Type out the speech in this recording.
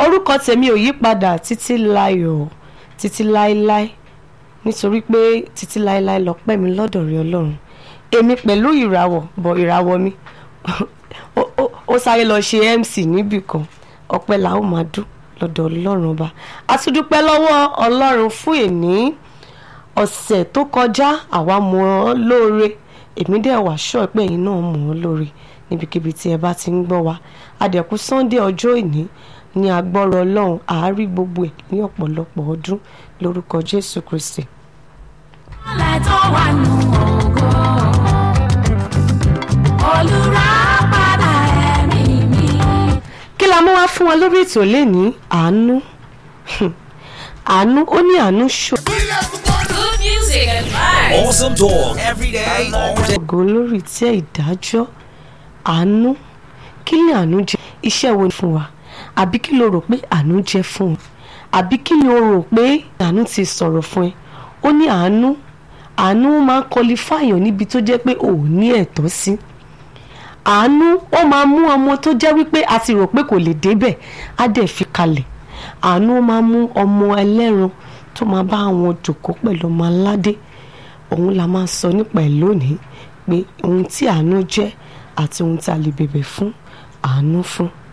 orúkọ tèmi ò yí padà títí láyọ̀ títí láéláé nítorí pé títí láéláé lọ́pẹ́ mi lọ́dọ̀ rí ọlọ́run èmi pẹ̀lú ìràwọ̀ bọ̀ ìràwọ̀ mi ó- ó- ó sáré lọ ṣe mc níbì kan ọpẹ́ la ó máa dún lọ́dọ̀ ọlọ́run ọba a tún dúpẹ́ lọ́wọ́ ọlọ́run fún èní ọ̀sẹ̀ tó kọjá àwa mọ̀ ọ́ lóore èmi dẹ̀ wá ṣọ́ pé ẹ̀yin náà mọ̀ ọ́ lóore níbikíbi tí ẹ bá ti ń gbọ́ wa àdẹ̀kù sunday ọjọ́ ìní ní agbọ́rọ̀ ọlọ́run àárí gbogbo ẹ̀ ní ọ̀pọ̀lọpọ̀ ọdún lórúkọ jésù kristi. Alẹ́ tó wà nù ògo. Olùràpadà ẹ̀mí mi. kí la mú wá fún wa lórí ètò lẹ́ni àánú àánú ó ní àánú ṣò Good music and vibes. Awesome talk every day, all day. ògo lórí tí ìdájọ́ àánú kí ni àánú jẹ́ iṣẹ́ wo ni fún wa àbí kí lo rò pé àánú jẹ́ fún ọ àbí kí ni o rò pé àánú ti sọ̀rọ̀ fún ẹ ó ní àánú àánú máa ń kọlifáyàn níbi tó jẹ́ pé ò ní ẹ̀tọ́ sí àánú ó máa mú ọmọ tó jẹ́ wípé a ti rò pé kò lè débẹ̀ á dẹ̀ fi kalẹ̀ àánú ó máa mú ọmọ ẹlẹ́ran tó máa bá àwọn jòkó pẹ̀lú ọmọ aládé òun la máa sọ nípa ẹ̀ lónìí pé ohun tí àánú jẹ́ àti ohun tí a lè bèbè fún àánú fún